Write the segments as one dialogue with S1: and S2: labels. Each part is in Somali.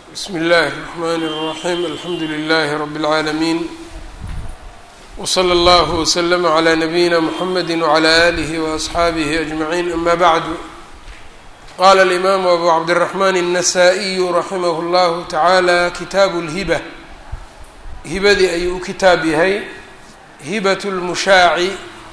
S1: bsmi اllahi الرحmn الرaحيم alxamdu لlh رb العaalمين وslى اllه وslm عlى نbyina mحamedi وعlى آlih وأصxaabih أجمعين ama bعd qala الإmam أbu cabdالرحmn النsائي raximh اllah taعalى kitaaب الhibة hibadii ayuu u kitaab yahay hibaة الmushaaci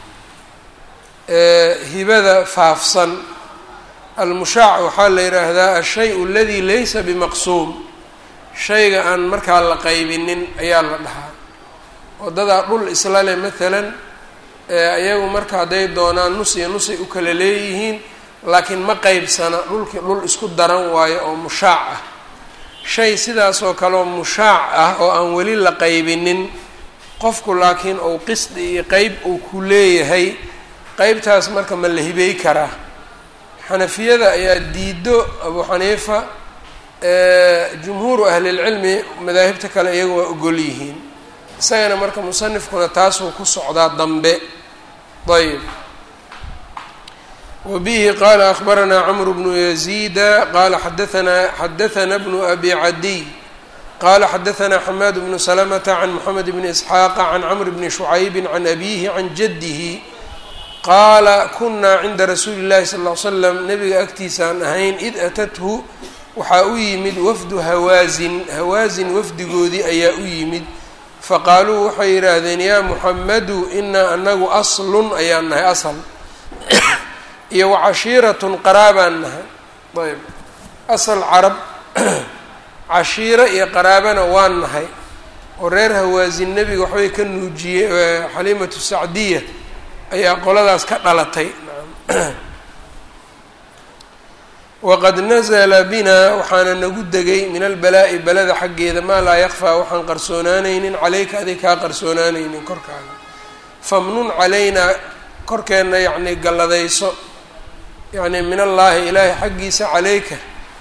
S1: hibada faafsan almushaac waxaa la yidhaahdaa ashay aladi laysa bimaqsuum shayga aan markaa la qaybinin ayaa la dhahaa wadadaa dhul isla leh maalan iyagu marka hadday doonaan nus iyo nusay u kala leeyihiin laakiin ma qeybsana dhulkii dhul isku daran waayo oo mushaac ah shay sidaasoo kaleoo mushaac ah oo aan weli la qaybinin qofku laakiin uu qisdi iyo qeyb uu ku leeyahay qeybtaas marka ma la hibey karaa xanafiyada ayaa diido abu xaniifa jumhuuru ahlilcilmi madaahibta kale iyaga waa ogol yihiin isagana marka musanifkuna taasuu ku socdaa dambe ayb wa bihi qaala akhbaranaa camru bnu yaziida qaala xadaanaa xadathana bnu abi cadiy qala xadaثna xamaad bnu salamata can moxamed bni isxaaqa can camr bni shucaybi can abihi can jadihi qaala kunaa cinda rasuuli اllahi sal ll slam nabiga agtiisaan ahayn id atathu waxaa u yimid wafdu hawaasin hawaasin wafdigoodii ayaa u yimid faqaaluu waxay yidhaahdeen yaa muxamadu inaa anagu aslun ayaan nahay asal iyo wacashiiratun qaraabaan nahay ayb asal carab cashiiro iyo qaraabana waan nahay oo reer hawaasin nebiga waxbay ka nuujiyey xaliimatu sacdiya ayaa qoladaas ka dhalatay waqad nazla bina waxaana nagu degay min albalaa'i balada xaggeeda maa laa yakfaa waxaan qarsoonaanaynin caleyka adig kaa qarsoonaanaynin korkaaga famnun calaynaa korkeenna yacnii galladayso yacni min allaahi ilaahay xaggiisa caleyka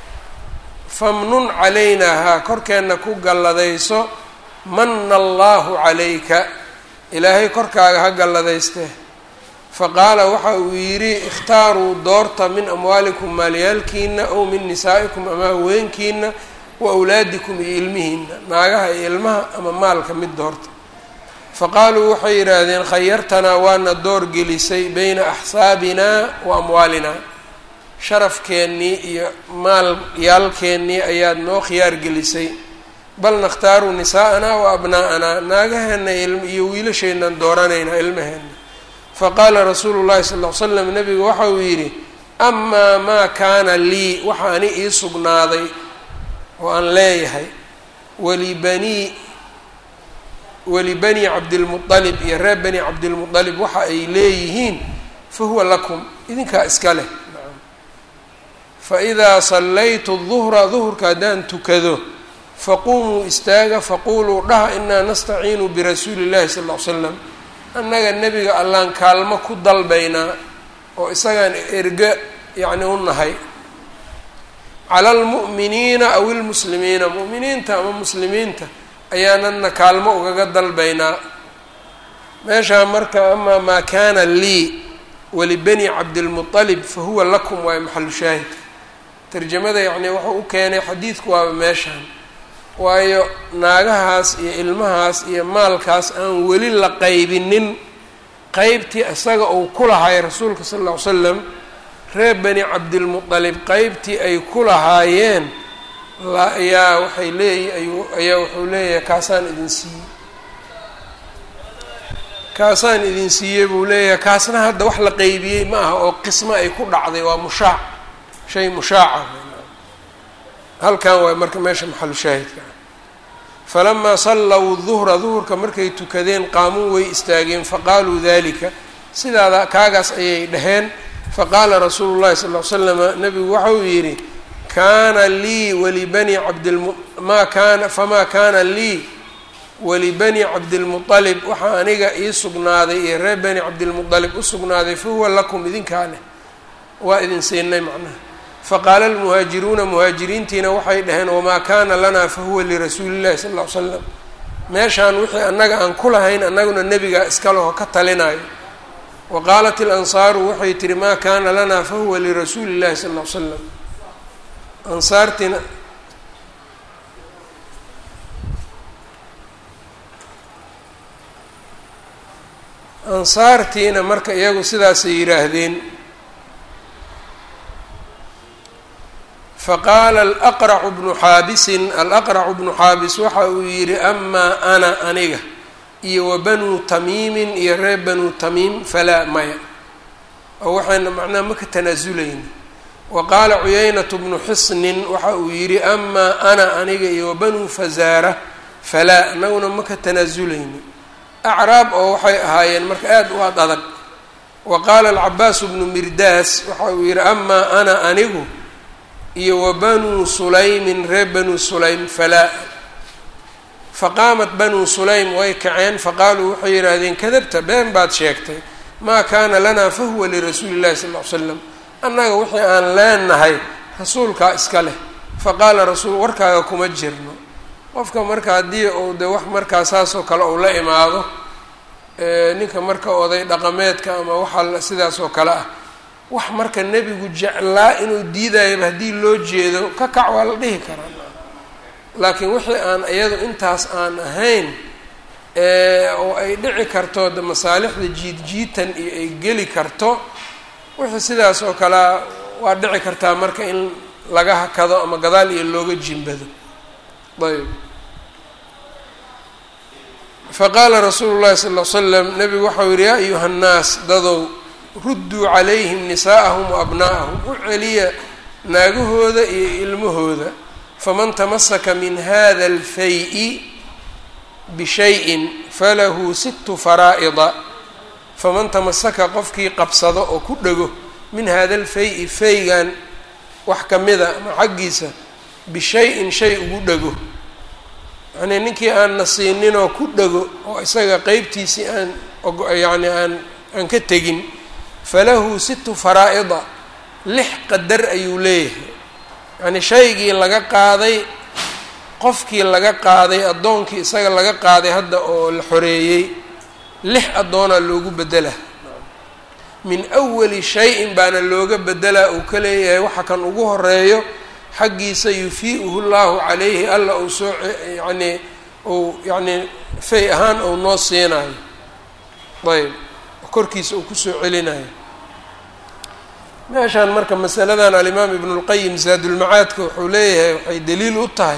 S1: famnun calaynaa haa korkeenna ku galladayso mana allaahu calayka ilaahay korkaaga ha galladayste faqaala waxa uu yidhi ikhtaaruu doorta min amwaalikum maalyaalkiina ow min nisaa'ikum ama haweenkiina wa awlaadikum iyo ilmihiina naagaha iyo ilmaha ama maalka mid doorta faqaaluu waxay yidhaahdeen khayartanaa waana door gelisay beyna axsaabinaa wa amwaalinaa sharafkeennii iyo maalyaalkeennii ayaad noo khiyaar gelisay bal nakhtaaru nisaa'anaa wa abnaa'anaa naagaheena iyo wiilasheenaan dooranaynaa ilmaheena faqaala rasuulu llahi sal ll slam nabigu waxa uu yidhi amaa maa kaana lii waxa ani ii sugnaaday oo aan leeyahay walibanii walibanii cabdilmualib iyo reer bani cabdilmualib waxa ay leeyihiin fa huwa lakum idinkaa iska leh faidaa sallaytu duhra duhurka haddaan tukado faquumuu istaaga faquuluu dhaha inaa nastaciinu birasuuli llahi sal ll ly slam annaga nebiga allaan kaalmo ku dalbaynaa oo isagaan erga yacni u nahay cala almu'miniina aw ilmuslimiina mu'miniinta ama muslimiinta ayaanana kaalmo ugaga dalbaynaa meeshaa marka amaa maa kaana lii walibani cabdilmualib fa huwa lakum waayo maxalu shaahidka tarjamada yacni wuxuu u keenay xadiidku waaba meeshaan waayo naagahaas iyo ilmahaas iyo maalkaas aan weli la qaybinin qeybtii isaga uu ku lahaay rasuulka sal lla ly slam reer bani cabdilmualib qeybtii ay ku lahaayeen ayaa waxay leeyi ayuu ayaa wuxuu leeyahay kaasaan idin siiyey kaasaan idin siiyey buu leeyahay kaasna hadda wax la qeybiyey ma aha oo qismo ay ku dhacday waa mushaac shay mushaaca halkan waay marka meesha maxalu shaahidka ah falamaa sallaw duhra duhurka markay tukadeen qaamuu way istaageen faqaaluu dalika sidaada kaagaas ayay dhaheen faqaala rasuulu llahi sal ly slama nabigu waxa uu yidhi kaana lii walibani cabdilmu maa kaana famaa kaana lii walibani cabdilmualib waxaa aniga ii sugnaaday iyo reer bani cabdilmualib u sugnaaday fa huwa lakum idinkaa leh waa idin siinay macnaha faqaala almuhaajiruuna muhaajiriintiina waxay dhaheen wamaa kaana lanaa fahuwa lirasuuli llahi sal ll ly slam meeshaan wixii annaga aan ku lahayn annaguna nebigaa iska leho ka talinayo wa qaalat ilansaaru waxay tihi maa kaana lanaa fahuwa lirasuuli llahi sal ll ly slam ansaartiina ansaartiina marka iyagu sidaasay yidhaahdeen faqaala alaqracu bnu xaabisin alaqracu bnu xaabis waxa uu yidhi amaa ana aniga iyo wa banuu tamiimin iyo reer banuu tamiim falaa maya oo waxayna macnaha maka tanaazulayna wa qaala cuyaynatu bnu xisnin waxa uu yidhi amaa ana aniga iyo wa banuu fazaara falaa anaguna maka tanaazulayna acraab oo waxay ahaayeen marka aada u ad adag wa qaala alcabaasu bnu mirdaas waxa uu yidhi amaa ana anigu iyo wa banuu sulaymin reer banuu sulaym falaa faqaamat banuu sulaym way kaceen faqaaluu waxay yidhaahdeen kadabta been baad sheegtay maa kaana lanaa fahuwa lirasuuli llahi sal ll ly slam annaga wixii aan leenahay rasuulkaa iska leh faqaala rasuul warkaaga kuma jirno qofka marka haddii uu de wax markaa saasoo kale uu la imaado ninka marka oday dhaqameedka ama waxa sidaas oo kale ah wax marka nebigu jeclaa inuu diidayaba haddii loo jeedo ka kac waa la dhihi karaa laakiin wixii aan iyadu intaas aan ahayn oo ay dhici karto de masaalixda jiidjiitan iyo ay geli karto wixii sidaas oo kalea waa dhici kartaa marka in laga hakado ama gadaal iyo looga jimbado ayb faqaala rasuulu llahi sal ll slam nebigu waxau yihi yaa ayuha nnaas dadow rudduu calayhim nisaa'ahum wa abnaa'ahum u celiya naagahooda iyo ilmahooda faman tamasaka min hada alfay-i bishayin falahu sittu faraa'ida faman tamasaka qofkii qabsado oo ku dhego min hada alfay-i faygan wax ka mida ama xaggiisa bishay-in shay ugu dhego yacnii ninkii aan na siininoo ku dhego oo isaga qeybtiisii aan yacni aan aan ka tegin falahu sittu faraa'ida lix qadar ayuu leeyahay yacnii shaygii laga qaaday qofkii laga qaaday addoonkii isaga laga qaaday hadda oo la xoreeyey lix addoonaa loogu bedela min awali shay-in baana looga bedelaa uu ka leeyahay waxa kan ugu horeeyo xaggiisa yufii'uhu llahu calayhi alla uu soo yacnii uu yacnii fay ahaan uu noo siinayo ayb korkiisa uu kusoo celinayo meeshaan marka masaladan alimaam ibnu lqayim zaadulmacaadka wuxuu leeyahay waxay daliil u tahay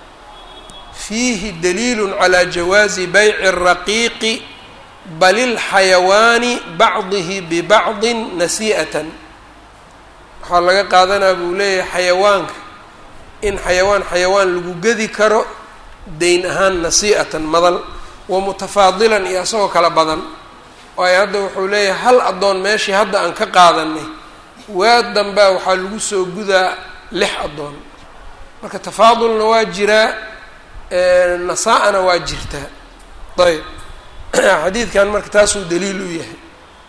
S1: fiihi daliilu calaa jawaazi bayci الraqiiqi bal ilxayawaani bacdihi bibacdin nasii'atan waxaa laga qaadanaa buu leeyahay xayawaanka in xayawaan xayawaan lagu gedi karo dayn ahaan nasii'atan madal wa mutafaadilan iyo asagoo kala badan waayo hadda wuxuu leeyahay hal addoon meeshii hadda aan ka qaadanay waa dambaa waxaa lagu soo gudaa lix addoon marka tafaadulna waa jiraa nasaa-ana waa jirtaa ayb xadiidkan marka taasuu daliil u yahay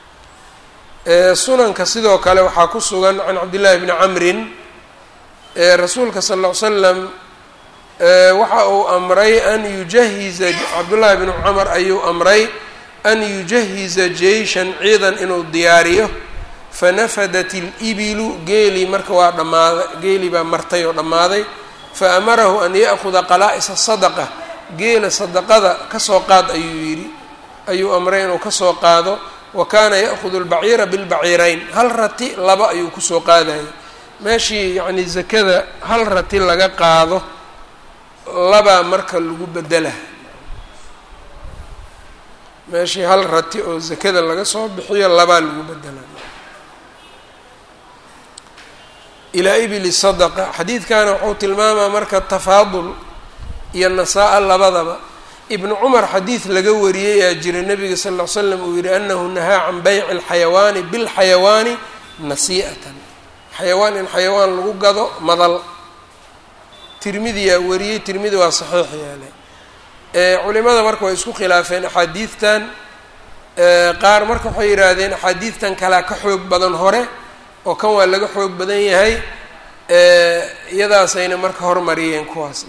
S1: sunanka sidoo kale waxaa ku sugan can cabdillahi bni camrin rasuulka sal ll ly slam waxa uu amray an yujahiza cabdullaahi bnu camar ayuu amray an yujahiza jeyshan ciidan inuu diyaariyo fanafadat ilibilu geelii marka waa dhammaaday geelii baa martay oo dhammaaday fa amarahu an ya'kuda qalaa-isa sadaqa geela sadaqada kasoo qaad ayuu yidhi ayuu amray inuu kasoo qaado wa kaana ya'kudu albaciira bilbaciirayn hal rati laba ayuu kusoo qaadayay meeshii yacni zakada hal rati laga qaado labaa marka lagu bedela meeshii hal rati oo zakada laga soo bixiyo labaa lagu bedela ilaa ibili sadaqa xadiidkana wuxuu tilmaamaa marka tafaadul iyo nasaa-a labadaba ibnu cumar xadiid laga wariyey aa jira nabiga sal ll ly slam uu yihi anahu nahaa can bayci alxayawaani bilxayawaani nasii'atan xayawaan in xayawaan lagu gado madal tirmidiyaa wariyey tirmidi waa saxiix yeelay culimada marka way isku khilaafeen axaadiidtan qaar marka waxay yidhaahdeen axaadiidtan kalea ka xoog badan hore oo kan waa laga xoog badan yahay iyadaasayna marka hormariyeen kuwaas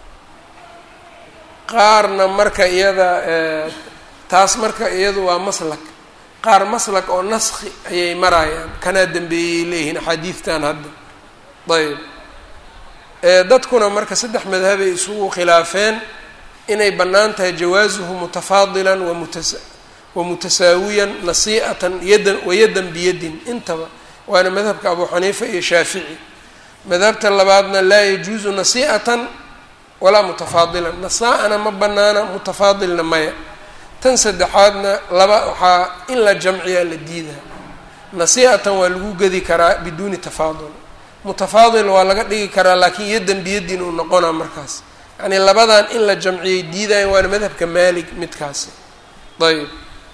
S1: qaarna marka iyada taas marka iyadu waa maslak qaar maslak oo naski ayay marayaan kanaa dambeeyay leeyihiin axaadiidtan hadda ayb dadkuna marka saddex madhabay isugu khilaafeen inay bannaan tahay jawaasuhu mutafaadilan wamutas wamutasaawiyan nasii'atan yadan wayadan biyadin intaba waana madhabka abu xaniifa iyo shaafici madhabta labaadna laa yajuusu nasii'atan walaa mutafaadilan nasaa-ana ma banaana mutafaadilna maya tan saddexaadna laba waxaa in la jamciyaa la diidaa nasii'atan waa lagu gedi karaa biduuni tafaadul mutafaadil waa laga dhigi karaa laakiin yadan biyadin uu noqonaa markaas yacnii labadan in la jamciyay diidayan waana madhabka maalig midkaasi ayb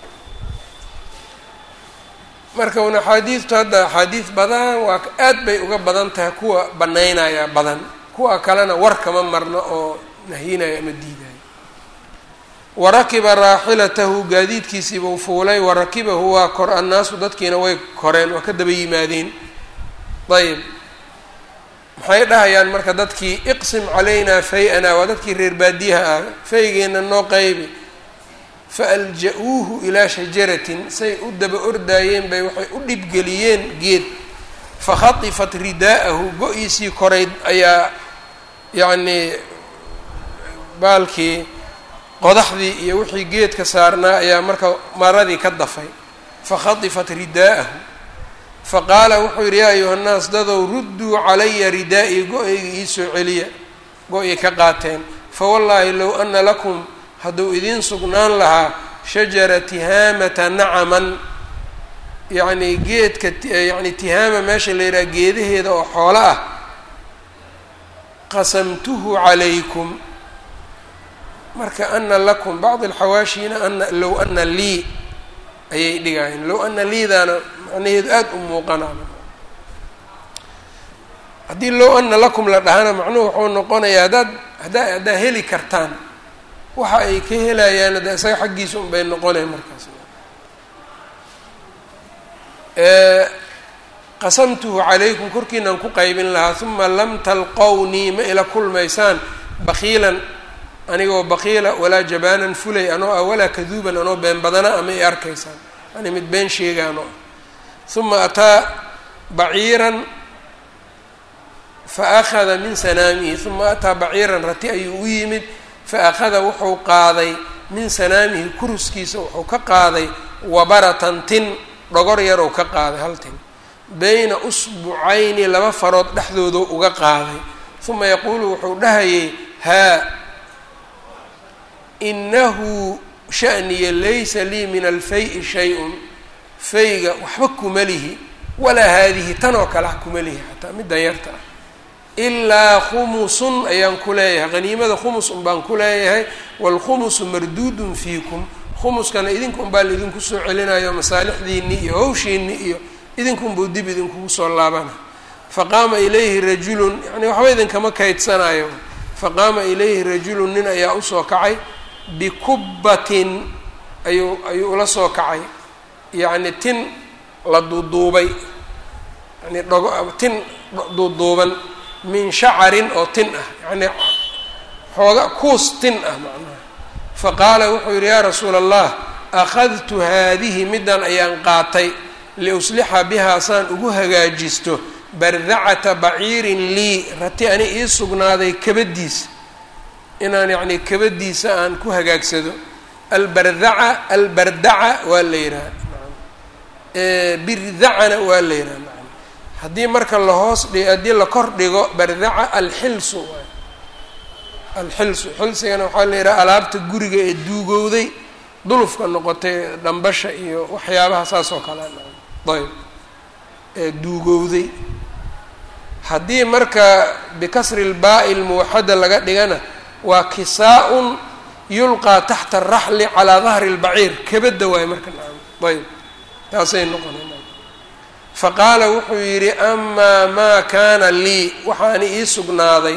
S1: marka un axaadiidtu hadda axaadiid badan waa aad bay uga badan tahay kuwa banaynaya badan kuwa kalena war kama marno oo nahyinaya ama diidaya warakiba raaxilatahu gaadiidkiisiibuu fuulay warakibahu waa kor annaasu dadkiina way koreen waa ka daba yimaadeen ayb maxay dhahayaan marka dadkii iqsim calaynaa fay-anaa waa dadkii reer baadiyaha ah faygeenna noo qaybi faalja-uuhu ilaa shajaratin say u daba ordaayeen bay waxay u dhibgeliyeen geed fakhatifat ridaa'ahu go-iisii korayd ayaa yacnii baalkii qodaxdii iyo wixii geedka saarnaa ayaa marka maradii ka dafay fakhatifat ridaa'ahu faqaala wuxuu yidhi yaa ayuha nnaas dadow rudduu calaya ridaa'i go-ayga iisoo celiya go-ay ka qaateen fawallaahi low ana lakum hadduu idiin sugnaan lahaa shajara tihaamata nacaman yacnii geedka yacni tihaama meesha la yidhaha geedaheeda oo xoolo ah qasamtuhu calaykum marka ana lakum bacd alxawaashina ana low ana lii ayay dhigayeen low ana liidaana macnaheedu aada u muuqanaa haddii low ana lakum la dhahana macnuhu wuxuu noqonayaa haddaad haddaa haddaa heli kartaan waxa ay ka helayaan hadda isaga xaggiisa un bay noqonayn markaas qasamtuhu calaykum korkiinaan ku qaybin lahaa uma lam talqownii ma ila kulmaysaan bakiilan anigoo bakiila walaa jabaanan fulay anoo ah walaa kaduuban anoo been badana ama i arkaysaan yani mid been sheegaanoo ah uma ataa baciiran fa akhada min sanaamihi uma ataa baciiran rati ayuu u yimid fa akhada wuxuu qaaday min sanaamihi kuruskiisa wuxuu ka qaaday wabaratan tin dhogor yar ou ka qaaday hal tin bayna usbucayni laba farood dhexdoodu uga qaaday uma yaquulu wuxuu dhahayay haa inahu sha'niya laysa lii min alfay-i shay-un fayga waxba kuma lihi walaa haadihi tan oo kale ah kuma lihi xataa middan yarta ah ilaa khumusun ayaan ku leeyahay haniimada khumus un baan ku leeyahay waalkhumusu marduudun fiikum khumuskana idinka un baa laidinku soo celinayo masaalixdiinni iyo hawshiinni iyo idinkunbuu dib idinkugu soo laabana faqaama ilayhi rajulun yani waxba idinkama kaydsanayo faqaama ilayhi rajulun nin ayaa usoo kacay bikubbatin ayuu ayuu ula soo kacay yacni tin la duuduubay yani dhogo tin duuduuban min shacarin oo tin ah yacni xooga kuus tin ah macnaha faqaala wuxuu yidhi yaa rasuula allah akhadtu haadihi middan ayaan qaatay liuslixa bihaa saan ugu hagaajisto bardacata baciirin lii rati ani ii sugnaaday kabadiisa inaan yacni kabadiisa aan ku hagaagsado albardaca albardaca waa la yidhaha birdacana waa la yidhaha haddii marka lahoos dhig haddii la kor dhigo bardaca alxilsu waay alxilsu xilsigana waxaa la yidhaha alaabta guriga ee duugowday dulufka noqotay dhambasha iyo waxyaabaha saas oo kale ayb ee duugowday haddii marka bikasri lbaa'i lmuwaxada laga dhigana waa kisaa-un yulqaa taxta araxli calaa dahri lbaciir kabadda waayo marka nacam ayb taasay noqona faqaala wuxuu yidhi amaa maa kaana lii waxaani ii sugnaaday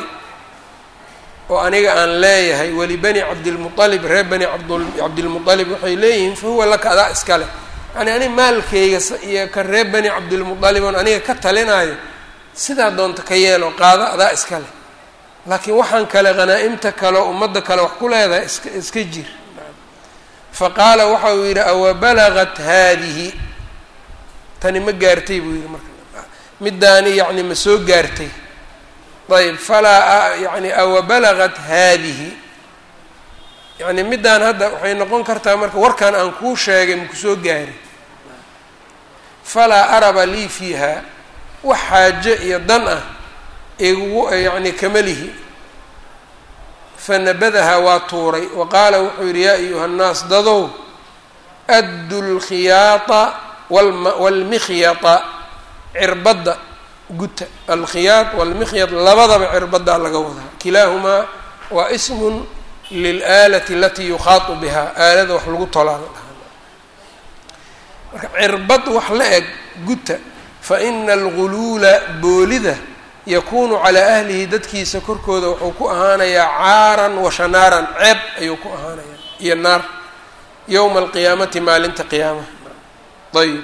S1: oo aniga aan leeyahay walibani cabdilmualib reer bani cabdilmualib waxay leeyihiin fa huwa laka adaa iska leh yani ani maalkeyga iyo ka reer bani cabdilmualib oon aniga ka talinaayo sidaa doonta ka yeelo qaado adaa iska leh laakiin waxaan kale hanaa-imta kale oo ummadda kale wax ku leedahay iska iska jir fa qaala waxa uu yidhi awa balagat haadihi tani ma gaartay buu yidhi marka middaani yacni ma soo gaartay ayb falaa yani awa balagat haadihi yacni middaan hadda waxay noqon kartaa marka warkan aan kuu sheegay maku soo gaari falaa araba lii fiiha wax xaaje iyo dan ah igu yacni kamalihi fanabadahaa waa tuuray wa qaala wuxuu yidhi yaa ayuha nnaas dadow addu lkhiyaata waalmikhyata cirbadda guta alkhiyaad waalmikhyad labadaba cirbaddaa laga wadaa kilaahumaa waa ismun lilaalati alatii yukhaatu bihaa aalada wax lagu tolaa la dhahaa marka cirbad wax la eg guta fa ina alguluula boolida yakuunu calaa ahlihi dadkiisa korkooda wuxuu ku ahaanayaa caaran wa shanaaran ceeb ayuu ku ahaanayaa iyo naar yowma alqiyaamati maalinta qiyaamaha ayib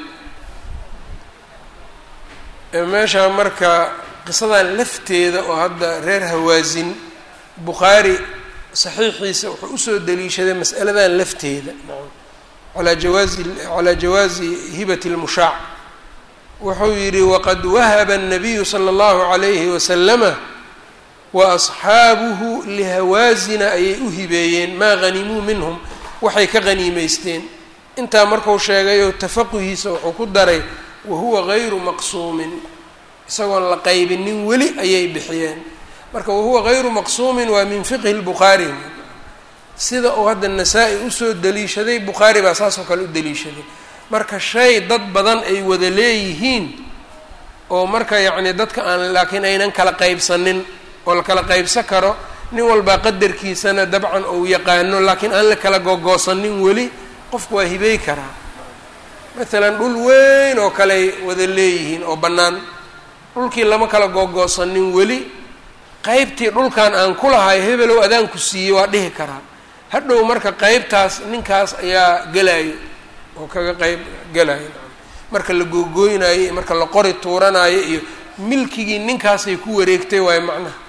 S1: meeshaa marka qisadan lafteeda oo hadda reer hawaasin bukhaari saxiixiisa wuxuu usoo daliishaday mas'aladan lafteeda alaa jawaazi calaa jawaazi hibati lmushaac wuxuu yidhi waqad wahaba الnabiyu slى اllahu عalayhi waslama wa asxaabuhu lihawaasina ayay u hibeeyeen maa hanimuu minhum waxay ka haniimeysteen intaa marku sheegayoo tafaquhiisa wuxuu ku daray wahuwa gayru maqsuumin isagoon la qaybinin weli ayay bixiyeen marka wahuwa gayru maqsuumin waa min fiqhi lbukhaari sida uu hadda nasaa-i usoo daliishaday bukhaari baa saas oo kale u daliishaday marka shay dad badan ay wada leeyihiin oo marka yacni dadka aan laakiin aynan kala qaybsanin oo la kala qaybsan karo nin walbaa qadarkiisana dabcan uu yaqaano laakiin aan la kala gogoosanin weli qofku waa hibey karaa maalan dhul weyn oo kale ay wada leeyihiin oo bannaan dhulkii lama kala gogoosanin weli qeybtii dhulkan aan ku lahay hebelow adaanku siiyey waa dhihi karaa hadhow marka qeybtaas ninkaas ayaa gelayo oo kaga qeyb gelayo marka la googooynaayo iyo marka la qori tuuranaayo iyo milkigii ninkaasay ku wareegtay waayo macnaha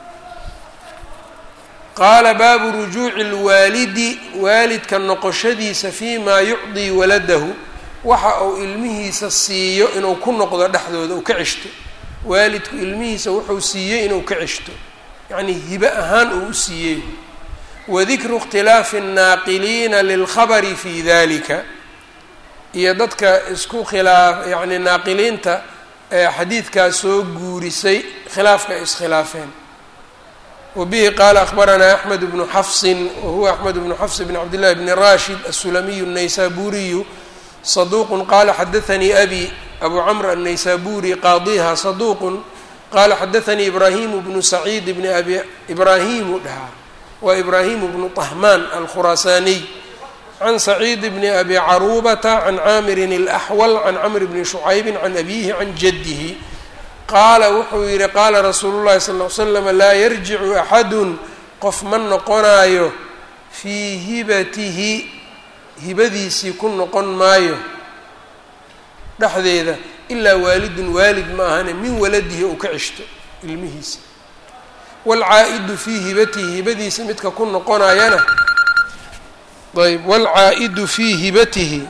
S1: qaala baabu rujuuci lwaalidi waalidka noqoshadiisa fii maa yucdii waladahu waxa uu ilmihiisa siiyo inuu ku noqdo dhexdooda uu ka ceshto waalidku ilmihiisa wuxuu siiyey inuu ka ceshto yacnii hibe ahaan uu u siiyey wadikru ikhtilaafi الnaaqiliina lilkhabari fi dalika iyo dadka isku khilaaf yacni naaqiliinta ee xadiidkaas soo guurisay khilaafka ay iskhilaafeen wabihi qaala akhbaranaa axmed bnu xafsin wahuwa axmed bnu xafs bn cabd llahi bni rashid aلsulamiyu الnaysaburiyu صduq qala xadaثnii abi abu cmr الnaysaburi qaadiha صaduq qala xadaثnii ibrahim bnu saciid bn abi ibrahimu dhahaa wa ibrahim bnu طahman alkhurasaniy can saciid bni abi carubata can caamirin اlaxwal can camr bni shucaybi can abihi can jadihi qaala wuxuu yihi qaala rasuulu llahi sal ly slam laa yarjicu axadu qof ma noqonaayo fii hibatihi hibadiisii ku noqon maayo dhexdeeda ilaa waalidun waalid ma ahane min waladihi uu ka ceshto ilmihiisa waalcaa-idu fii hibatihi hibadiisa midka ku noqonayana ayb waalcaa-idu fii hibatihi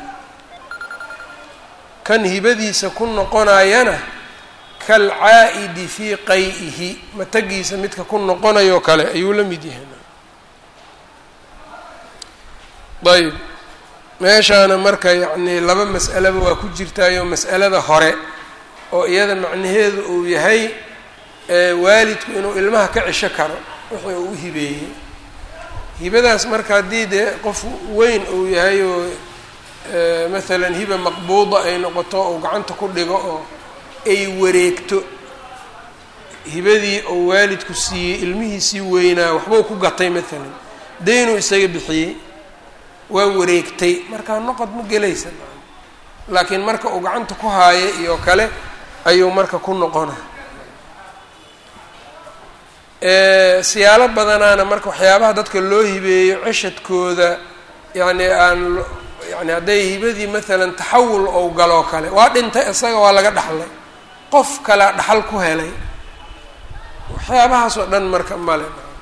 S1: kan hibadiisa ku noqonayana kalcaa-idi fii qay-ihi matagiisa midka ku noqonayoo kale ayuu la mid yahay ayb meeshaana marka yacnii laba mas'alaba waa ku jirtaayo mas'alada hore oo iyada macnaheedu uu yahay waalidku inuu ilmaha ka cesho karo wixii uu u hibeeyey hibadaas marka haddii dee qof weyn uu yahay oo maalan hiba maqbuuda ay noqoto ou gacanta ku dhigo oo ay wareegto hibadii uu waalidku siiyey ilmihiisii weynaa waxbuu ku gatay maalan daynuu isaga bixiyey waa wareegtay markaa noqod ma gelaysa laakiin marka uu gacanta ku haayo iyo kale ayuu marka ku noqona siyaalo badanaana marka waxyaabaha dadka loo hibeeyo ceshadkooda yacni aan yani hadday hibadii maalan taxawul ou galoo kale waa dhintay isaga waa laga dhaxlay qof kalea dhaxal ku helay waxyaabahaas oo dhan marka male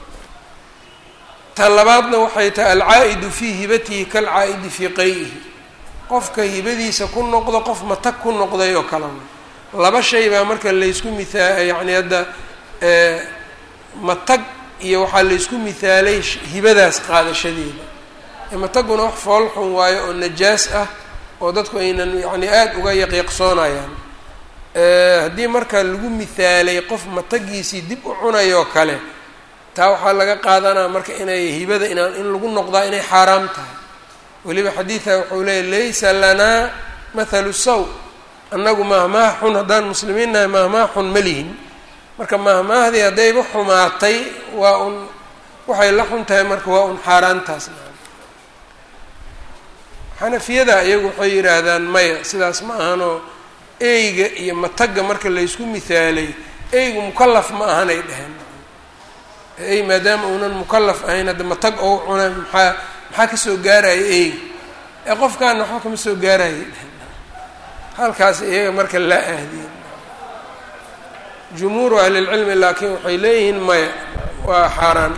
S1: tan labaadna waxay tahay alcaa-idu fii hibatihi kalcaa-idi fii qay-ihi qofka hibadiisa ku noqdo qof matag ku noqday oo kale laba shay baa marka laysku mithaa yacni hadda matag iyo waxaa laysku mihaalay hibadaas qaadashadeeda mataguna wax foolxun waayo oo najaas ah oo dadku aynan yacni aada uga yaqiiqsoonayaan haddii marka lagu mihaalay qof matagiisii dib u cunayoo kale taa waxaa laga qaadanaa marka inay hibada inaan in lagu noqdaa inay xaaraam tahay weliba xadiidka wuxuu leeyay laysa lanaa mathalu saw annagu mahmaah xun haddaan muslimiin nahay mahmaah xun ma lihin marka mahmaahdii haddayba xumaatay waa un waxay la xun tahay marka waa un xaaraantaas xanafiyada iyagu waxay yidhaahdaan maya sidaas ma ahanoo eyga iyo matagga marka laysku mihaalay eygu mukalaf ma ahanay dheheen ey maadaama uunan mukalaf ahayn hadda matag ou cuna maxaa maxaa kasoo gaaraya eyga ee qofkaana waxba kama soo gaarayay dheheen halkaas iyaga marka laa ahdiyeen jumhuuru ahlilcilmi laakiin waxay leeyihiin maya waa xaaraan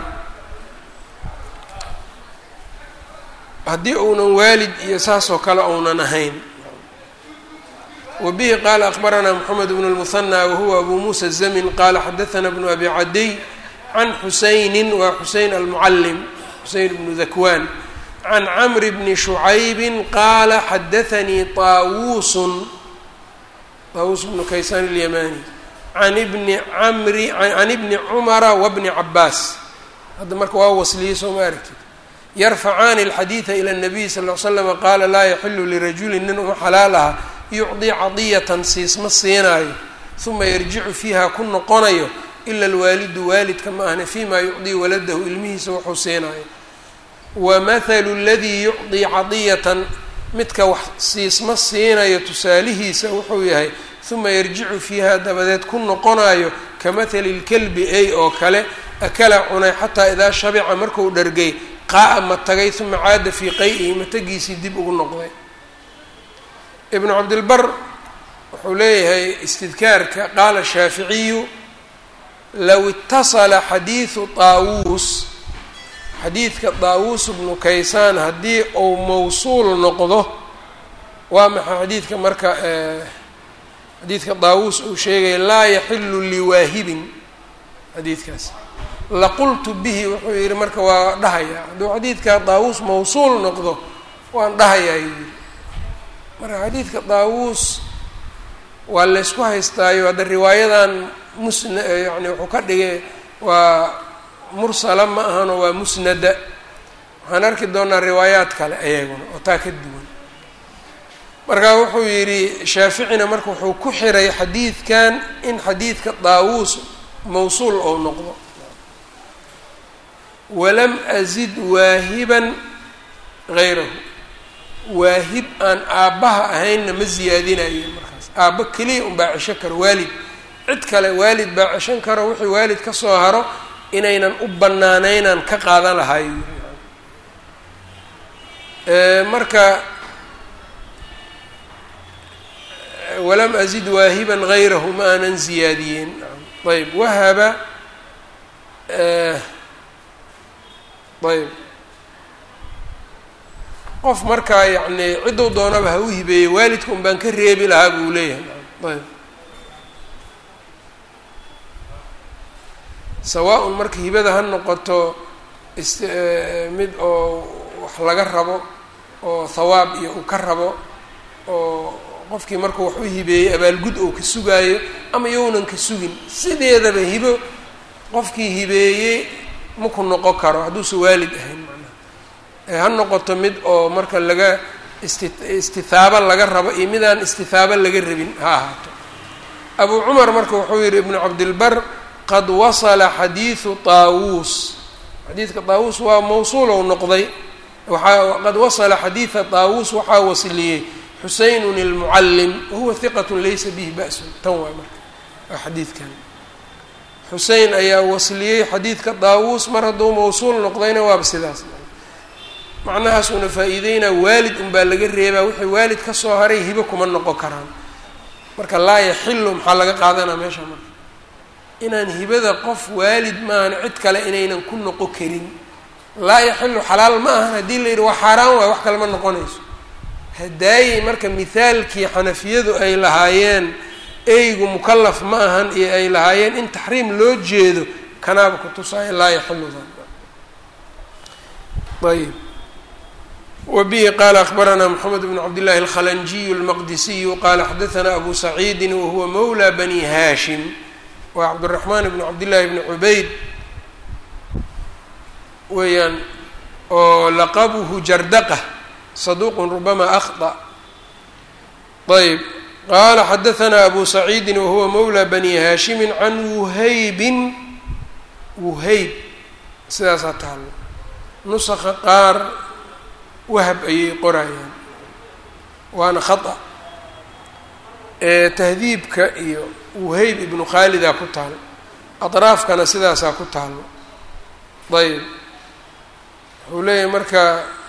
S1: haddii uunan waalid iyo saas oo kale uunan ahayn wa bihi qaala akbaranaa moxamed bnu lmuhanى wahuwa abu muusa zamin qaala xadaثana bnu abi cadiy can xusayni waa xuseyn almucalim xuseyn bnu dakwaan can camri bni shucaybi qaala xadaanii طaawuusun طaawuus bnu kaysaan اlyamani can ibni camri can ibni cumara wabni cabaas hadda marka waa wasliyey soo ma aragtid yarfacaani alxadiida ila اnabiy sal l slama qaala laa yaxilu lirajuli nin uma xalaal aha yucdii cadiyatan siisma siinaayo uma yarjicu fiiha ku noqonayo ila alwaalidu waalidka ma ahna fima yucdii waladahu ilmihiisa wuxuu siinaayo wamathalu ladii yucdii cadiyatan midka wax siisma siinayo tusaalihiisa wuxuu yahay uma yarjicu fiiha dabadeed ku noqonayo kamathali lkelbi ey oo kale akala cunay xataa idaa shabica marku dhargay qaa-a ma tagay uma caada fii qay-ihi matagiisii dib ugu noqday ibnu cabdilbar wuxuu leeyahay istidkaarka qaala shaaficiyu low itasala xadiidu taawuus xadiidka taawuus bnu kaysaan haddii uu mawsuul noqdo waa maxay xadiidka marka xadiidka taawuus uu sheegaya laa yaxilu liwaahibin xadiidkaas laqultu bihi wuxuu yihi marka waa dhahayaa hadduu xadiidka daawuus mawsuul noqdo waan dhahayaa yuu yihi marka xadiidka daawuus waa laysku haystaayo hadda riwaayadan musna yani wuxuu ka dhigay waa mursala ma ahano waa musnada waxaan arki doonaa riwaayaad kale ayaguna oo taa ka duwan marka wuxuu yidhi shaaficina marka wuxuu ku xiray xadiidkan in xadiidka daawuus mawsuul ou noqdo walam azid waahiban hayrahu waahib aan aabbaha ahaynna ma siyaadinayo markaas aabba keliya unbaa cesho karo waalid cid kale waalid baa ceshan karo wixii waalid ka soo haro inaynan u banaanaynaan ka qaadan lahayo marka walam azid waahiban hayrahu ma aanan ziyaadiyeen ayb wahaba ayb qof markaa yacni cidduu doonaba ha u hibeeyey waalidka un baan ka reebi lahaa buu leeyahay ayb sawaa-un marka hibada ha noqoto ist mid oo wax laga rabo oo thawaab iyo uu ka rabo oo qofkii markuu wax u hibeeyey abaalgud ou ka sugaayo ama younan ka sugin sideedaba hibo qofkii hibeeyey maku noqon karo hadduusa waalid ahayn macnaha ha noqoto mid oo marka laga isti istithaabo laga rabo iyo midaan istithaabo laga rabin ha ahaato abu cumar marka wuxuu yihi ibnu cabdilbar qad wasala xadiidu taawuus xadiidka taawuus waa mawsuulow noqday waxaa qad wasala xadiida taawuus waxaa wasliyey xuseynun ilmucallim wahuwa hiqat laysa bihi ba'sun tan waay marka waa xadiidkan xusein ayaa wasliyey xadiidka daawuus mar hadduu mawsuul noqdayna waaba sidaas macnahaasuuna faa-iideynaa waalid unbaa laga reebaa wixii waalid ka soo haray hibo kuma noqon karaan marka laa yaxilu maxaa laga qaadanaa meesha marka inaan hibada qof waalid maahan cid kale inaynan ku noqon karin laa yaxilu xalaal ma ahan haddii la yidhi waa xaaraan waay wax kale ma noqonayso hadaayey marka mithaalkii xanafiyadu ay lahaayeen eygu mukalaf ma ahan iyo ay lahaayeen in taxriim loo jeedo kanaaba kutusaayo laa yaxiludan ayb wbihi qala akbaranaa mxamed bn cabd llahi alkhalanjiyu almaqdisiyu qala xadaana abu saciidi wahuwa mawla bani hashim wa cabdiraxmaan bn cabdillahi bni cubayd weeyaan oo laqabuhu jardaqa saduqun rubama akhطأ ayb qala xadaana abu saciidi wahuwa mawla bani hashimi can wuhaybin wuhayb sidaasaa taalo nusaqa qaar wahab ayay qorayaan waana khata tahdiibka iyo wuhayb ibnu khaalidaa ku taal atraafkana sidaasaa ku taalo ayb wuxuu leeyahay marka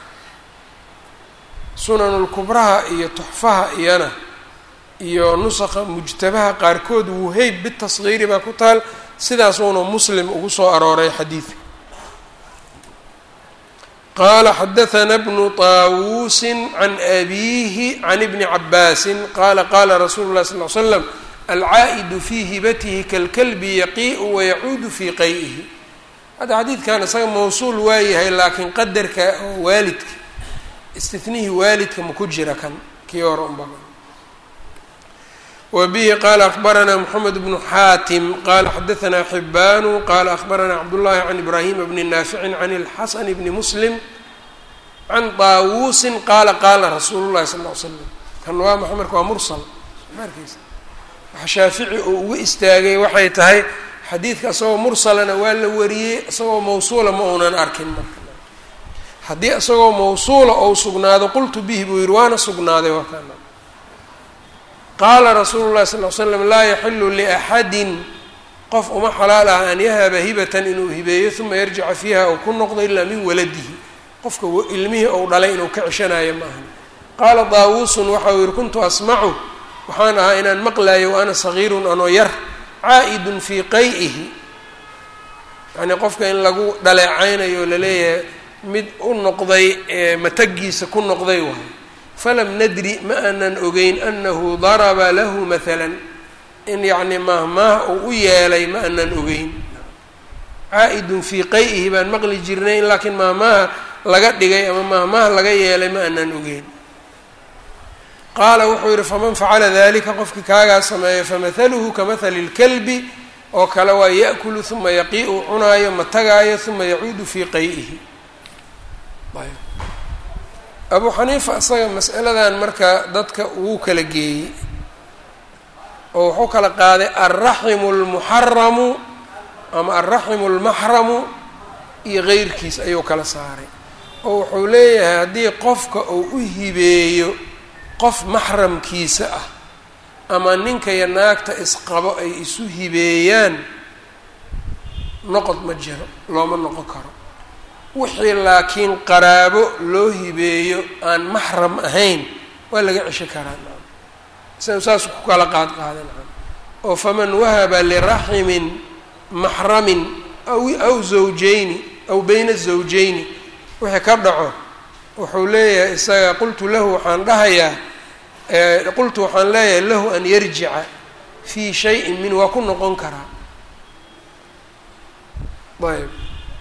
S1: sunanulkubraha iyo tuxfaha iyana iyo nusaqa mujtabaha qaarkood wuhayb bitasgiiri baa ku taal sidaasuuna muslim ugu soo arooray xadiidka qala xadaana bnu طaawusi can abiihi can ibni cabaasi qala qala rasuulu lahi sal l slam alcaa'idu fii hibatihi kalkalbi yaqii'u wayacuudu fii qay'ihi hadda xadiidkan isaga mawsuul waayahay laakiin qadarka oo waalidka istinihii waalidka ma ku jira kan kii hore unba wa bihi qala akbaranaa mxamed bnu xaatim qala xadaanaa xibaanu qala akbaranaa cabdullahi can ibraahima bni naaficin can اlxasan bni muslim can daawuusin qaala qaala rasuulu llahi sal l slam kan waa maxa marka waa mursal markiisa waxa shaafici oo uga istaagay waxay tahay xadiidka isagoo mursalana waa la wariyey isagoo mawsuula ma uunan arkin marka haddii isagoo mawsuula ou sugnaado qultu bihi buu yihi waana sugnaaday waa kana qaala rasuulu llahi sal l slam laa yaxilu liaxadin qof uma xalaal ah an yahaba hibatan inuu hibeeyo uma yarjica fiiha ou ku noqdo ilaa min waladihi qofka ilmihii ou dhalay inuu ka ceshanayo ma ahan qaala daawuusun waxau yihi kuntu asmacu waxaan ahaa inaan maqlayo wa ana sagiirun anoo yar caa'idun fii qay'ihi yacnii qofka in lagu dhaleecaynayo laleeyahay mid u noqday matagiisa ku noqday waay falam nadri ma aanan ogeyn anahu daraba lahu maalan in yacni maahmaah uu u yeelay ma aanan ogeyn caa'idun fii qay'ihi baan maqli jirnay in laakiin maahmaaha laga dhigay ama maahmaaha laga yeelay ma aanan ogeyn qaala wuxuu yihi faman facala dalika qofkii kaagaa sameeya famahaluhu kamahali اlkalbi oo kale waa yaأkulu uma yaqii'u cunaayo matagaayo uma yacuudu fii qay'ihi abu xaniifa isaga mas'aladan marka dadka wuu kala geeyey oo wuxuu kala qaaday alraximu اlmuxaramu ama alraximu اlmaxramu iyo geyrkiis ayuu kala saaray oo wuxuu leeyahay haddii qofka uu u hibeeyo qof maxramkiisa ah ama ninka iyo naagta isqabo ay isu hibeeyaan noqod ma jiro looma noqon karo wixii laakiin qaraabo loo hibeeyo aan maxram ahayn waa laga cesho karaa nacam sa saas ku kala qaad qaada nacam oo faman wahaba liraximin maxramin aw aw zawjayni aw bayna zawjayni wixii ka dhaco wuxuu leeyahay isaga qultu lahu waxaan dhahayaa qultu waxaan leeyahay lahu an yarjica fii shayin min waa ku noqon karaa ayb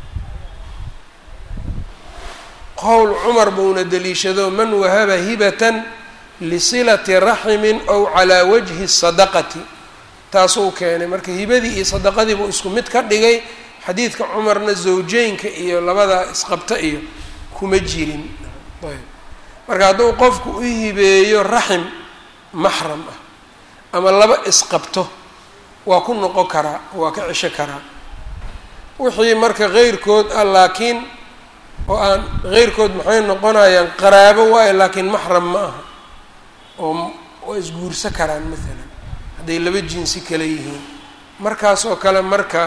S1: qowl cumar buuna deliishado man wahaba hibatan lisilati raximin ow calaa wajhi sadaqati taasuu keenay marka hibadii iyo sadaqadii buu isku mid ka dhigay xadiidka cumarna zawjeynka iyo labada isqabta iyo kuma jirin ayb marka hadduu qofku u hibeeyo raxim maxram ah ama laba isqabto waa ku noqon karaa waa ka cesho karaa wixii marka keyrkood ah laakiin oo aan keyrkood maxay noqonayaan qaraabo waayo laakiin maxram ma aha oo waa isguursa karaan maalan hadday laba jinsi kale yihiin markaas oo kale marka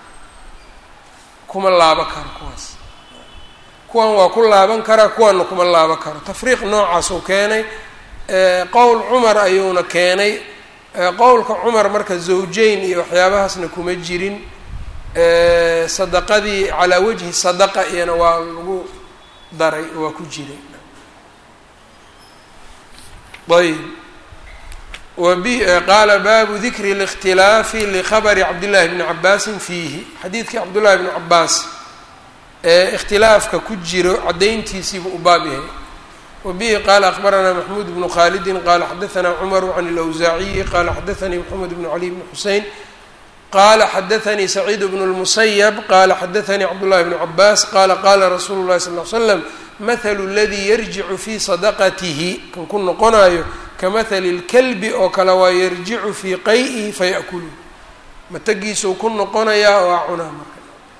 S1: kuma laabo karo kuwaas kuwan waa ku laaban karaa kuwanna kuma laaban karo tafriiq noocaasuu keenay qowl cumar ayuuna keenay qowlka cumar marka zawjeyn iyo waxyaabahaasna kuma jirin sadaqadii calaa wajhi sadaqa iyana waa lagu daray waa ku jiray ayb qaala baabu dikri اlاkhtilaafi likhabri cabdillahi bni cabaasin fiihi xadiidkii cabdullahi bni cabaas ee ikhtilaafka ku jiro caddayntiisiibuu u baab yahay wa bihi qaala akhbaranaa maxmuud bnu khaalidin qaala xadaanaa cumaru can اlawsaaciyi qaala xadaanii moxamed bnu cali bni xusein qaala xadaanii saciid bnu اlmusayab qaala xadaanii cabdullahi bnu cabaas qaala qaala rasuulu llahi sal l slam mathalu ladii yarjicu fii sadaqatihi kan ku noqonayo kamahali اlkalbi oo kale waa yarjicu fii qay-ihi faya'kulu matagiisuu ku noqonayaa oo a cunaa marka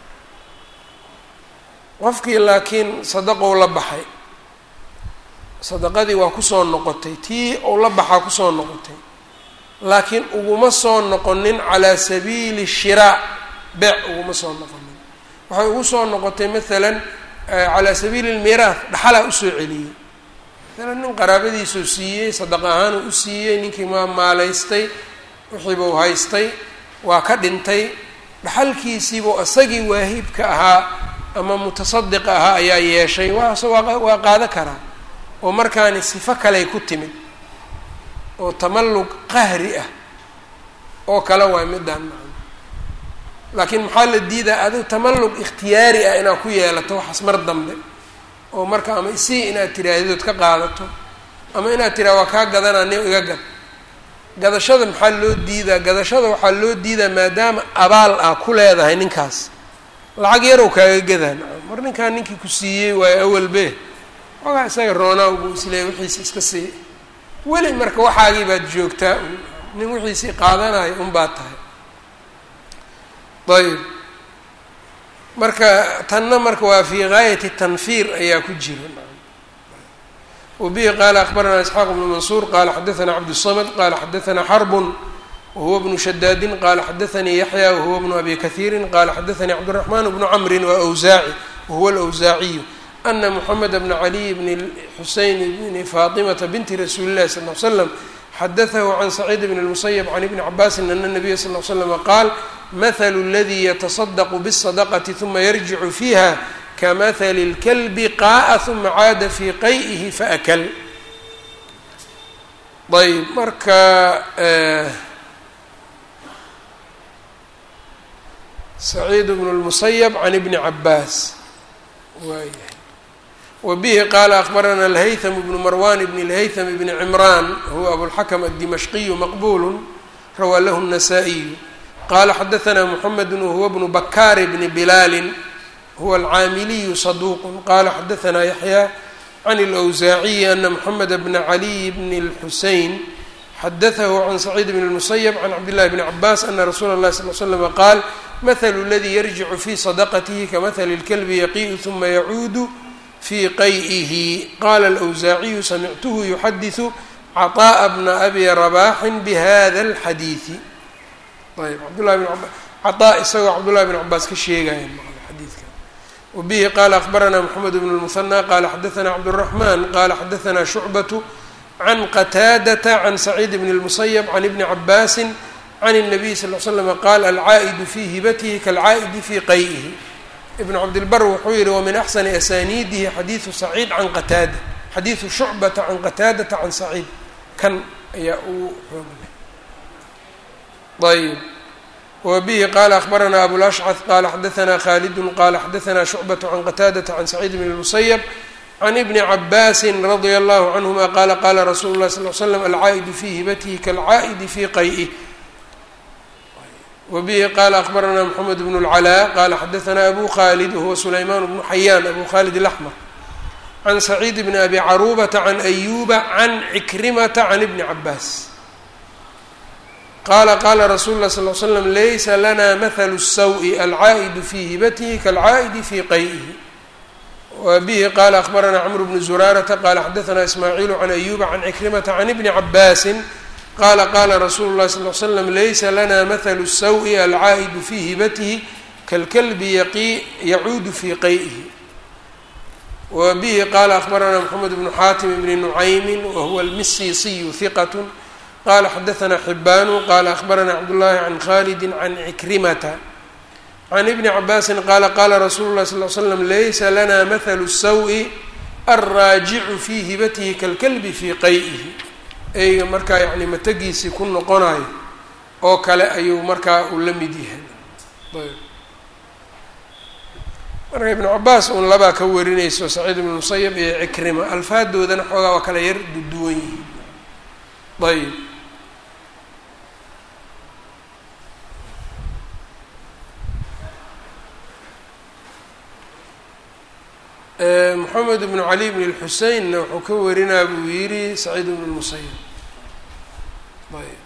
S1: qofkii laakiin sadaqou la baxay sadaqadii waa kusoo noqotay tii ou la baxaa kusoo noqotay laakiin uguma soo noqonin calaa sabiili shiraa beec uguma soo noqonin waxay ugu soo noqotay maalan calaa sabiili lmiiraah dhaxalaa usoo celiyey maalan nin qaraabadiisuu siiyey sadaqa ahaanuu u siiyey ninkii maa maalaystay wixiibuu haystay waa ka dhintay dhaxalkiisiibuu isagii waahibka ahaa ama mutasadiqa ahaa ayaa yeeshay waas waa qaado karaa oo markaani sifo kaley ku timid oo tamallug qahri ah oo kale waay midaan macna laakiin maxaa la diidaa adigu tamallug ikhtiyaari ah inaad ku yeelato waxaas mar dambe oo marka ama isii inaad tiraahdood ka qaadato ama inaad tiraa waa kaa gadanaa nin iga gad gadashada maxaa loo diidaa gadashada waxaa loo diidaa maadaama abaal ah ku leedahay ninkaas lacag yarow kaaga gadaan mar ninkaan ninkii ku siiyey waayo awalbe ogaa isaga roonaa buu isleeyay wixiisi iska sii weli marka waxaagii baad joogtaa nin wixiisii qaadanayo unbaad tahay ayb marka tanna marka waa fii gaayati tanfiir ayaa ku jira wabihi qaala akbaranaa isxaaq bnu mansuur qaala xadaanaa cabdالsamd qaala xadaanaa xarbun wahuwa bnu shadaadin qaala xadaanii yaxya wahuwa bnu abi kahiirin qaala xadaanii cabdالraxmaan bnu camrin waa awsaaci wahuwa alawsaaciyu ana mxamed bna caliy bni xuseyn bni faatimata binti rasuuli llahi sal l slam xadatahu can saciid bn اlmusayb can ibni cabaasin ana nabiya sal l slama qaal mahalu اladii yataصadaqu bالsadaqati ثuma yarjicu fiiha kamahali اlkalbi qaaa ثuma caada fii qay'ihi faakl ayb marka saciid bn اlmusayb can ibni cabaas waayahay wbihi qaala akbarana alhaytham bnu marwan bn اlhaytham bni cimran huwa abulxakm aلdimashqiyu maqbulu rawaa lahu الnasaa-iyu qala xadaanaa mxamed wahuwa bnu bakaar bni bilaali huwa alcaamiliyu saduuq qala xadaanaa yaxya can اlأwsaaciyi ana mxamed bna caliy bni اlxusein xadatahu can saciid bn اlmusayb can cabdillahi bni cabaas ana rasuula اlahi sal l slm qaal mahalu اladii yarjicu fi sadaqatihi kamahali اlkalbi yaqiu ثuma yacuudu fi qay'ihi qaala alawsaaciyu samictuhu yuxadisu caطaءa bna abi rabaxin bihada اlxadiidi ayb cabdullahi bn aba caطaa isagoo cabdullahi bn cabaas ka sheegaya xadiidka wabihi qaala akbaranaa moxamed bn اlmuhanى qaala xadaanaa cabdالraxman qaala xadaanaa shucbaة can qataadata can saciid bn اlmusayb can ibni cabaasi can الnabiy sal l slm qaal alcaa'idu fi hibatihi kaalcaa'idi fi qay'ihi ibn cabdilbar wuxuu yihi wamin axsani asaniidihi xadiidu saciid can qataada xadiidu shucbata can qataadata can saciid kan ayaa uu xoogleh ayb wabihi qaala akbaranaa abulashcad qaala xadaanaa khaalidun qaala xadaanaa shucbatu can qataadata can saciid bn اlmusayb can ibni cabaasi radia allahu canhuma qaala qaala rasuulu lahi sal l slam alcaa'idu fi hibatihi kaalcaa'idi fi qay'ih wbihi qaala akbaranaa mxamed bn اlcalaa qaala xadaanaa abu khalid wahuwa sulaymaan bnu xayaan abu khalid اlaxmar can saciid bni abi caruubata can ayuba can cikrimata can ibni cabaas qaala qaala rasulu lah sal l slam laysa lana mahalu الsaw' alcaa'idu fi hibatihi kaalcaa'idi fi qay'ihi wabihi qaala akbaranaa cmr bnu zuraarata qaala xadaanaa ismaaciilu can ayuba can cikrimata can ibni cabaasin qala qala rasuulu اlahi sal l slam laysa lana mahalu الsaw' alcaa'idu fi hibatihi kalkalbi yacuudu fi qay'ihi wa bihi qaala akbaranaa mxamed bnu xaatim bni nucaymi wahuwa almisiisiyu hiqat qala xadaanaa xibaanu qala akbaranaa cabdullahi can khalidi can cikrimata can ibni cabaasin qaala qala rasuulu lahi sal l slam laysa lana mahalu الsaw' alraajicu fi hibatihi kalkalbi fi qay'ihi eyga markaa yacni matagiisii ku noqonayo oo kale ayuu markaa uu la mid yahay ayb marka ibnu cabaas uun labaa ka warinayso saciid ibnu musayab iyo cikrima alfaadoodana xoogaa waa kala yar duwan yihiin ayb moxamed bnu cali bn اlxuseinna wuxuu ka warinaa buu yidhi saciid bn اlmusayab ayb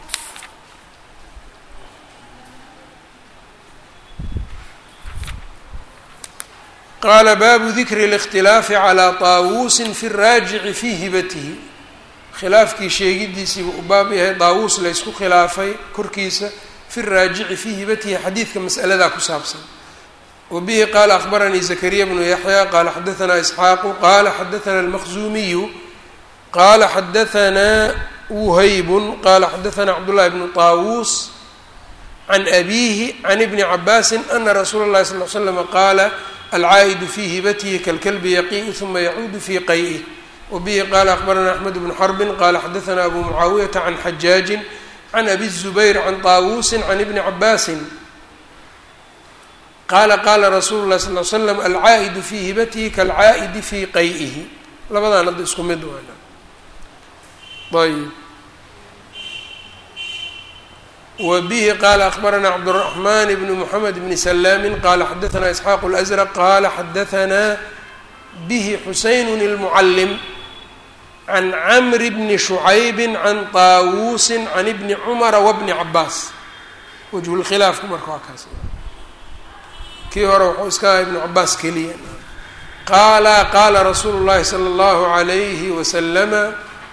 S1: qaala baabu dikri اlاkhtilaafi calىa طaawuusin fi الraajici fii hibatihi khilaafkii sheegidiisiibuu u baab yahay daawuus la ysku khilaafay korkiisa fi raajici fii hibatihi xadiidka mas'aladaa ku saabsan wbihi qala akbaranii zakariya bnu yaxya qala xadaanaa isxaaqu qala xadaanaa almaqzuumiyu qala xadaanaa wuhaybun qala xadaanaa cabdullahi bnu طaawuus can abihi can ibni cabaasi ana rasuula اlahi sal l slama qaala alcaa'idu fii hibatihi kalkalbi yaqii'u huma yacuudu fii qay'ih wabihi qala akbaranaa axmed bnu xarbin qala xadaanaa abu mucaawiyata can xajaajin can abi الzubayr can طaawuusi can ibni cabaasin qaala qaala rasuulu lahi sal l slam alcaa'idu fii hibatihi kaalcaa'idi fii qay'ihi labadaan hadda isku mid waana ayb wa bihi qaala akbaranaa cabdالraxman bn mxamed bni salaamin qala xadaanaa isxaaq اlأsraq qala xadaanaa bihi xuseyn اlmucalim can camri bni shucaybi can طaawuusi can ibni cumara wabni cabaas wajhu lkhilaafku marka waa kaas kii hore wuxuu iska aha ibnu cabaas keliya qaala qaala rasuulu llahi sala allahu alayhi wasalama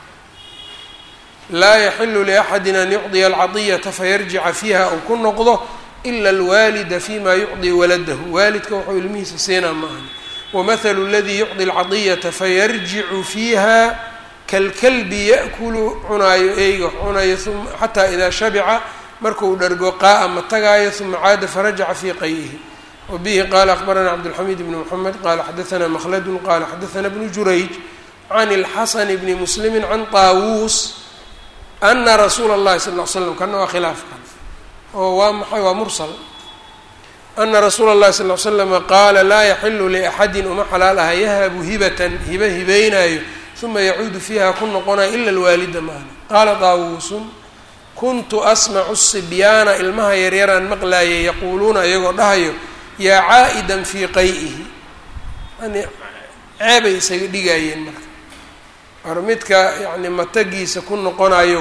S1: laa yaxilu liaxadi an yucdiya alcadiyata fayarjica fiiha uu ku noqdo ila alwaalida fima yucdi waladahu waalidka wuxuu ilmihiisa siinaa maahan wamahalu aladii yucdi alcadiyata fayarjicu fiiha kalkalbi ya'kulu cunaayo eyga cunayo uma xataa idaa shabica markuu dhargo qaa'a ma tagaayo uma caada farajaca fii qay'ihi wbihi qala akbarana cabdالxamid bn mxamed qala xadaana mkhladu qala xadaana bnu jurayj can اlxasan bni muslimi can طaawuus ana rasuula اllahi sal l slam kana waa khilaafkan oo waa maxay waa mursal ana rasuula اllahi sal l slama qaala laa yaxilu liaxadi uma xalaal aha yahabu hibatan hibe hibeynaayo uma yacuudu fiiha ku noqonayo ila lwaalida maana qaala طaawuusun kuntu asmacu sibyaana ilmaha yaryaraan maqlaayay yaquuluuna iyagoo dhahayo yaa caa'idan fii qay'ihi yani ceebay isaga dhigaayeen marka or midka yani matagiisa ku noqonayo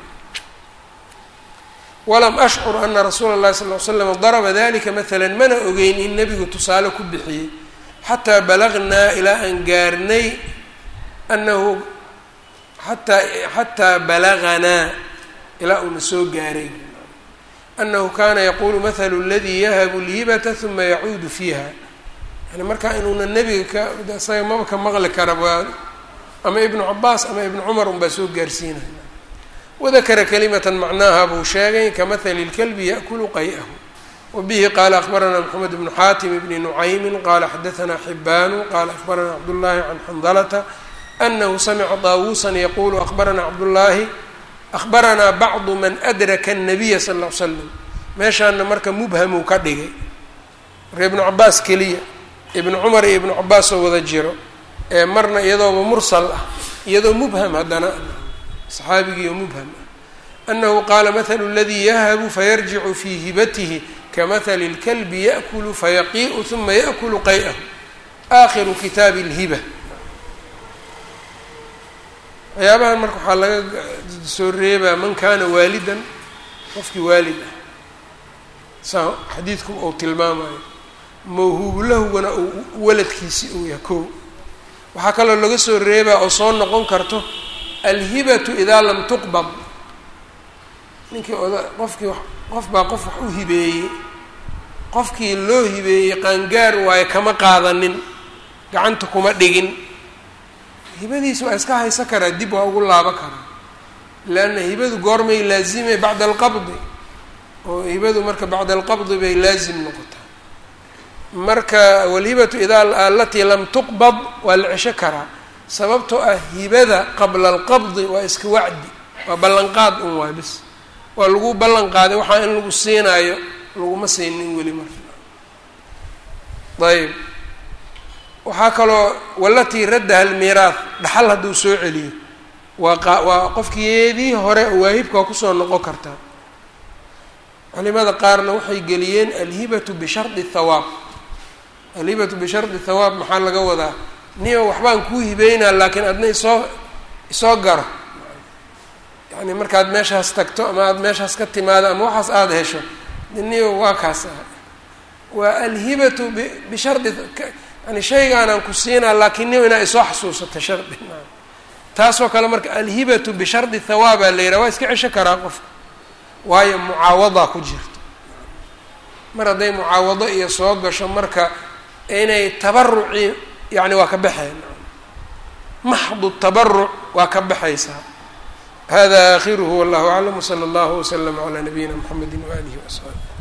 S1: walam ashcur ana rasuula اllahi sal l slam daraba dalika maala mana ogeyn in nebigu tusaale ku bixiyey xataa balagnaa ilaa aan gaarnay anahu ataa xataa balaganaa ilaa uuna soo gaaray anahu kana yaqulu mahalu اladii yahabu lhibata huma yacuudu fiiha yani markaa inuuna nebiga ka isaga maba ka maqli kara waa ama ibnu cabaas ama ibnu cumar unbaa soo gaarsiinaya wadakara kalimatan macnaaha buu sheegay kamahali اlkalbi yaأkulu qay'ahu wabihi qala akbarana mxamed bnu xaatim bni nucaymi qala xadaana xibaanu qala akbarana cabdullahi can xandalata anahu samica daawuusan yaqulu akbarana cabdullaahi ahbaranaa bacdu man adraka الnabiya sal ll ly slam meeshaana marka mubhamuu ka dhigay marka ibnu cabaas keliya ibnu cumar iyo ibnu cabaas oo wada jiro ee marna iyadooba mursal ah iyadoo mubham haddana saxaabigii oo mubham ah anahu qaala mahalu اladii yahabu fayarjicu fii hibatihi kamahali اlkalbi yaأkulu fayaqii'u huma yaأkulu qay'ahu aakhiru kitaabi اlhiba waxyaabahan marka waxaa laga soo reebaa man kaana waalidan qofkii waalid ah saa xadiidku uu tilmaamayo mawhuubulahugana uu waladkiisi uu yahay kow waxaa kaloo laga soo reebaa oo soo noqon karto alhibatu idaa lam tuqbad ninkii oda qofkii qof baa qof wax u hibeeyey qofkii loo hibeeyey qaangaar waayo kama qaadanin gacanta kuma dhigin hibadiisa waa iska haysan karaa dib waa ugu laabo karaa leanna hibadu goormay laazimay bacda alqabdi oo hibadu marka bacda alqabdi bay laazim noqotaa marka walhibatu idaa alatii lam tuqbad waa la cesho karaa sababtoo ah hibada qabla alqabdi waa iska wacdi waa ballanqaad un waay bis waa lagu ballan qaaday waxaa in lagu siinaayo laguma siinin weli marka ayb waxaa kaloo walatii raddaha almiiraad dhaxal hadduu soo celiyo waa qa waa qofkiyeedii hore waahibka waa kusoo noqon kartaa culimada qaarna waxay geliyeen alhibatu bishardi thawaab alhibatu bishardi thawaab maxaa laga wadaa niyo waxbaan kuu hibeynaa laakiin adna isoo isoo garo yani markaad meeshaas tagto ama aada meeshaas ka timaado ama waxaas aada hesho niyo waa kaas ah waa alhibatu b bishardi yani shaygaanaan ku siinaa laakiin niyo inaa isoo xasuusato shardi taasoo kale marka alhibatu bishardi thawaabaa la yidhaha waa iska cesho karaa qofka waayo mucaawadaa ku jirta mar hadday mucaawado iyo soo gasho marka inay tabaruci yani waa ka baxeen maxdu tabaruc waa ka baxaysaa hada akhiruhu wallahu aclam wsala allahu waslama calaa nabiyina mxamedi waalihi waasxaabi